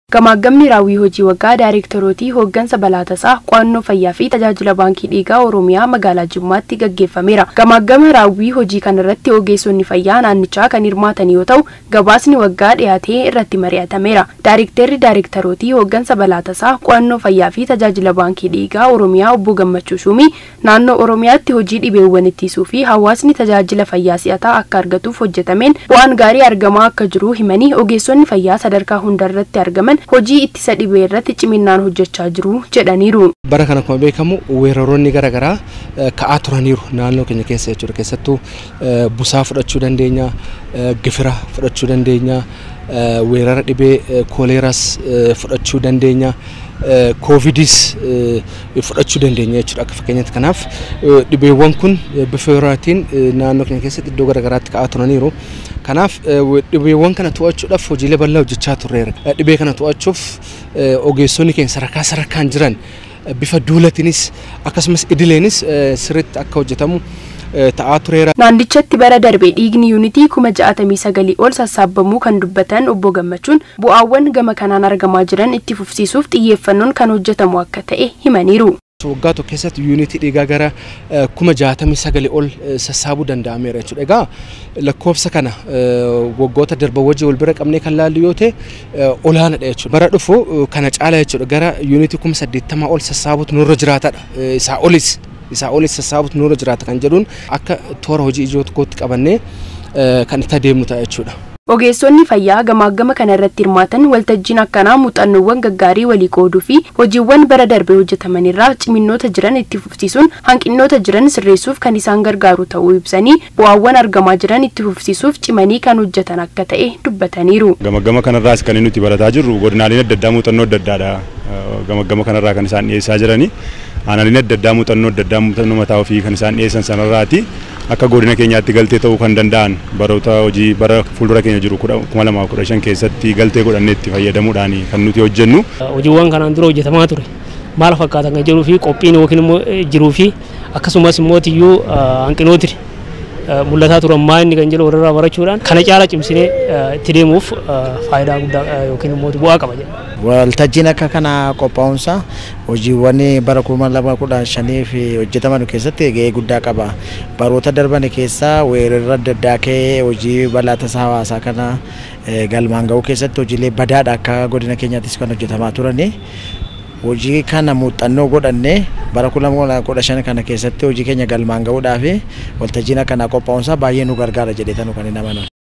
Gamaagamni raawwii hojii waggaa daayireektarootii hooggansa balaa tasaa qo'annoo fayyaa fi tajaajila baankii dhiigaa Oromiyaa magaalaa Jimmaatti gaggeeffameera. Gamaagama raawwii hojii kanarratti ogeessonni fayyaa naannichaa kan hirmaatan yoo ta'u, gabaasni waggaa dhiyaatee irratti mari'atameera. Daayireektarri daayireektarootii hooggansa balaa tasaa qo'annoo fayyaa fi tajaajila baankii dhiigaa Oromiyaa obbo Gammachuu Shumii naannoo Oromiyaatti hojii dhibeewwan ittisuu fi hawaasni tajaajila fayyaa si'ataa akka argatuuf hojjetameen bu'aan gaarii argamaa akka jiru himanii ogeessonni fayyaa sadarkaa hundarratti argaman hojii ittisa dhibee irratti ciminaan hojjechaa jiru jedhaniiru. Bara kana akkuma beekamu weeraroonni garaagaraa ka'aa turaniiru naannoo keenya keessa jechuudha. Keessattuu busaa fudhachuu dandeenya, gifira fudhachuu dandeenya, weerara dhibee kooleeraas fudhachuu dandeenya. koovidis fudhachuu dandeenya jechuudha akka fakkeenyaatti kanaaf dhibeewwan kun bifa yerootiin naannoo keenya keessatti iddoo garaagaraatti ka'aa turaniiru kanaaf dhibeewwan kana to'achuudhaaf hojiilee bal'aa hojjechaa turreera dhibee kana to'achuuf ogeessonni keenya sadarkaa sadarkaan jiran bifa duulatiinis akkasumas idileenis sirriitti akka hojjetamu ta'aa tureera. Naannichatti bara darbee dhiigni yuunitii kuma ja'atamii sagalii ol sassaabamuu kan dubbatan obbo Gammachuun bu'aawwan gama kanaan argamaa jiran itti fufsiisuuf xiyyeeffannoon kan hojjetamu akka ta'e himaniiru. waggaa tokko keessatti yuunitii dhiigaa gara kuma jaatamii sagalii ol sassaabuu danda'ameera jechuudha. Egaa lakkoofsa kana waggoota darban wajjin wal bira qabnee kan laallu yoo ta'e olaanaadha jechuudha. Bara dhufu kana caala jechuudha gara yuunitii kuma saddeettamaa ol sassaabuutu nurra jiraatadha. Isaa olis isaa olis sassaabuutu nurra jiraata kan jedhuun akka toora hojii ijoo tokkotti qabannee kan itti adeemnu ta'a jechuudha. Ogeessonni fayyaa gamaagama kana irratti hirmaatan waltajjiin akkanaa muuxannoowwan gaggaarii walii qooduu fi hojiiwwan bara darbee hojjetaman irraa ciminnoota jiran itti fufsiisuun hanqinnoota jiran sirreessuuf kan isaan gargaaru ta'uu ibsanii bu'aawwan argamaa jiran itti fufsiisuuf cimanii kan hojjetan akka ta'e dubbataniiru. Gamaagama kanarraas kan nuti barataa jirru godinaaleen adda addaa muuxannoo adda addaadha. Gamaagama kanarraa kan isaan dhiyeessaa jiranii. Aanaaleen adda addaa muuxannoo adda addaa muuxannoo mataa ofii kan isaan dhiyeessan sanarraati. akka godina keenyaatti galtee ta'uu kan danda'an baroota hojii bara fuuldura keenya jiru kuma lamaaf kudha shan keessatti galtee godhannee itti fayyadamuudhaan kan nuti hojjennu. Hojiiwwan kanaan dura hojjetamaa ture maal fakkaatan kan jedhuu fi qophiin yookiin immoo jiruu fi akkasumas immoo tiyyuu hanqinooti mul'ataa turan maa inni kan jedhu walirraa barachuudhaan kana caala cimsinee itti deemuuf faayidaa guddaa yookiin immoo bu'aa qaba jedha. Waltajjiin akka kana qophaa'umsa hojiiwwan bara kuma lama kudha shanii fi hojjetaman keessatti gahee guddaa qaba. Baroota darban keessaa weerarra adda addaa ka'ee hojii balaa tasaa hawaasaa kana galmaan ga'uu keessatti hojiilee badaadha akka godina keenyaattis kan hojjetamaa turani. Hojii kana muuxannoo godhannee bara kuma lama kudha shan kana keessatti hojii keenya galmaan ga'uudhaaf waltajjiin akkanaa qophaa'umsa baay'ee nu gargaara jedhee kan hin amanan.